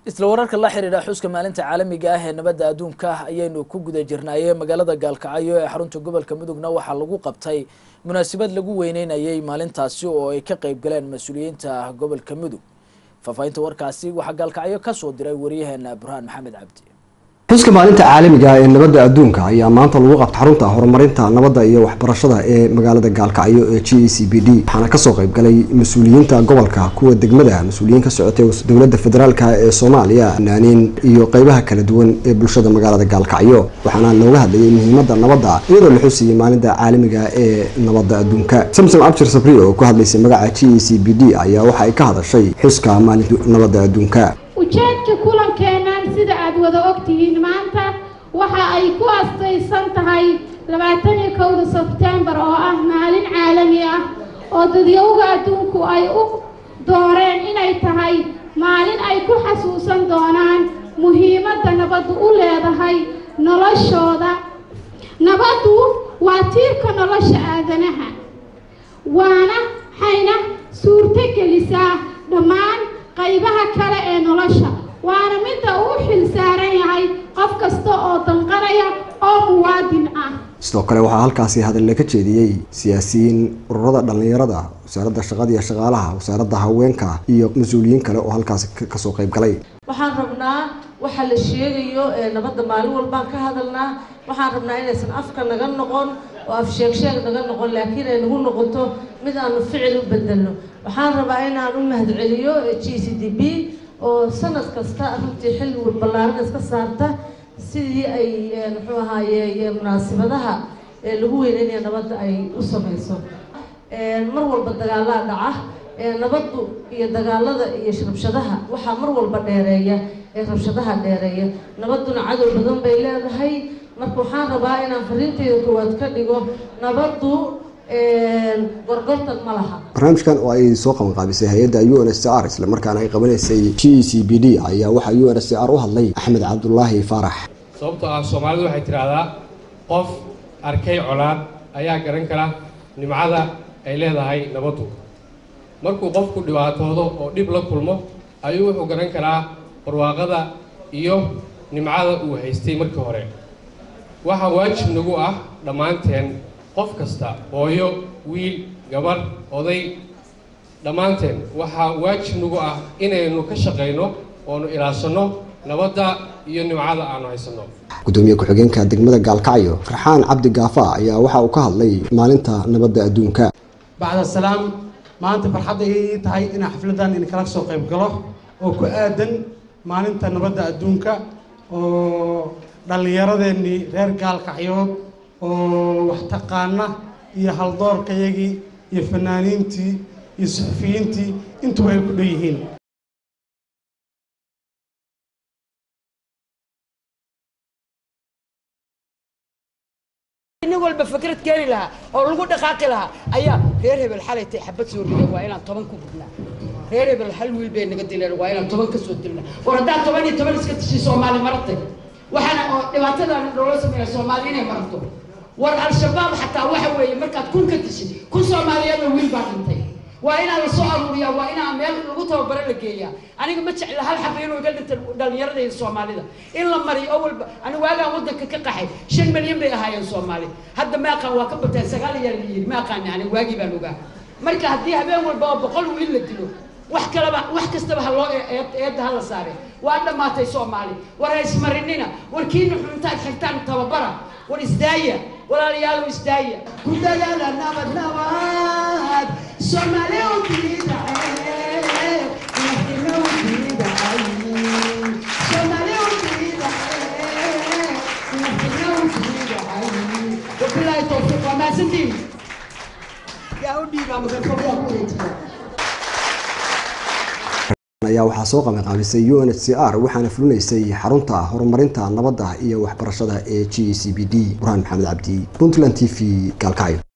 isla wararka la xiriira xuska maalinta caalamiga ah ee nabadda adduunka ayaynu ku guda jirnaayee magaalada gaalkacyo ee xarunta gobolka mudugna waxaa lagu qabtay munaasabad lagu weyneynayay maalintaasi oo ay ka qeyb galeen mas-uuliyiinta gobolka mudug faahfaahinta warkaasi waxaa gaalkacyo kasoo diray waryaheena burhaan maxamed cabdi xuska maalinta caalamiga ee nabadda adduunka ayaa maanta lagu qabta xarunta horumarinta nabadda iyo waxbarashada ee magaalada gaalkacyo ee g e c b d waxaana kasoo qayb galay mas-uuliyiinta gobolka kuwa degmada mas-uuliyiin ka socotay dowladda federaalk ee soomaaliya fanaaniin iyo qeybaha kala duwan ee bulshada magaalada gaalkacyo waxaana looga hadlayay muhiimada nabadda iyadoo la xusiyey maalinta caalamiga ee nabadda adduunka samsom abshir sabri oo ku hadlaysay magaca g e c b d ayaa waxa ay ka hadashay xuska maalinta nabadda adduunka ujeedka kulankeennan sida aada wada ogtihiin maanta waxa ay ku astaysan tahay labaatan iyo kowda sebtembar oo ah maalin caalami ah oo dadyowga adduunku ay u dooreen inay tahay maalin ay ku xasuusan doonaan muhiimadda nabaddu u leedahay noloshooda nabaddu waa tiirka nolosha aadanaha waana hayna suurto gelisaa dhammaan qaybaha kale ee nolosha waana midda uu xil saaran yahay qof kasta oo danqanaya oo muwaadin ah sidoo kale waxaa halkaasi hadalla ka jeediyey siyaasiyiin ururada dhallinyarada wasaaradda shaqada iyo shaqaalaha wasaaradda haweenka iyo mas-uuliyiin kale oo halkaasi kasoo qayb galay waxaan rabnaa waxa la sheegayo ee nabadda maalin walbaan ka hadalnaa waxaan rabnaa inaysan afka naga noqon oo af sheeg sheeg naga noqon laakiin ay nagu noqoto mid aanu ficil u bedelno waxaan rabaa inaan u mahadceliyo g c d b oo sanad kasta runtii xilli ballaaran iska saarta sidii ay muxuu ahaaye munaasibadaha lagu weyneynaya nabadda ay u samayso mar walba dagaalaa dhaca nabaddu iyo dagaalada iyo rabshadaha waxaa mar walba dheereeya ee rabshadaha dheereeya nabadduna cadow badan bay leedahay marka waxaan rabaa inaan fariinteyda koowaad ka dhigo nabaddu gorgortan ma laha barnaamijkan oo ay soo qabanqaabisay hay-adda u n s c r isla markaana ay qabanaysay g e c b d ayaa waxaa u n s c r u hadlay axmed cabdulaahi faarax sababtoo ah soomaalidu waxay tidhaahdaa qof arkay colaad ayaa garan kara nimcada ay leedahay nabaddu markuu qofku dhibaatoodo oo dhib la kulmo ayuu wuxuu garan karaa barwaaqada iyo nimcada uu haystay markii hore waxaa waajib nagu ah dhammaanteen qof kasta hooyo wiil gabar oday dhammaanteen waxaa waajib nagu ah inaynu ka shaqayno oonu ilaashanno nabadda iyo nimcada aanu haysanno gudoomiye ku-xigeenka degmada gaalkacyo farxaan cabdi gaafa ayaa waxa uu ka hadlay maalinta nabadda adduunka bacda salaam maanta farxadda ay tahay inaan xafladan in kala soo qayb galo oo ku aadan maalinta nabadda adduunka oo dhallinyaradeenii reer gaalkacyood oo wax taqaana iyo haldoorkayagii iyo fanaaniintii iyo suxufiyiintii intuba ay ku dhan yihiin nin walba fikrad keeni lahaa oo lagu dhaqaaqi lahaa ayaa reer hebel xalay tay xabad soo riday waa inaan toban ku gudnaa reer hebel hal wiil bay naga dileen waa inaan toban ka soo dilnaa war haddaa toban iyo toban iska tishi soomaali maratay waxaana oo dhibaatadan loola sameeya soomaali inay marato war al-shabaab xataa waxa weeye markaad kun ka tishi kun soomaaliyeedna wiil baa dhintay waa inaa la soo aruuriyaa waa inaa meel lagu tababaro la geeyaa aniga ma jecla hal xaba inuu iga dhinta dhalinyaradayda soomaalida in la mariyo oo walba ani waagaan waddanka ka qaxay shan milyan bay ahaayeen soomaali hadda maaqaan waa ka bateen sagaal ayaa la yidhi maaqaani ani waagii baan ogaa marka haddii habeen walba oo boqol wiil la dilo wax kalaba wax kastaba ha loo eedda ha la saare waa dhammaatay soomaali war ha ismarinina war kiina xuntaad xigtaan tababara war isdaaya walaalayaalow isdaaya ku dadaala nabad nabad soomaali u diidace naftina u diidacay soomaali u diidace naftina u diidacay wabilaahi towfiiq waa mahadsantiin yaa u dhiibaa mikrafoonyaa ku wareejiya ayaa waxaa soo qabanqaabisay u n h c r waxaana fulinaysay xarunta horumarinta nabadda iyo waxbarashada ee g e c b d burhaan maxamed cabdi puntland t v gaalkacyo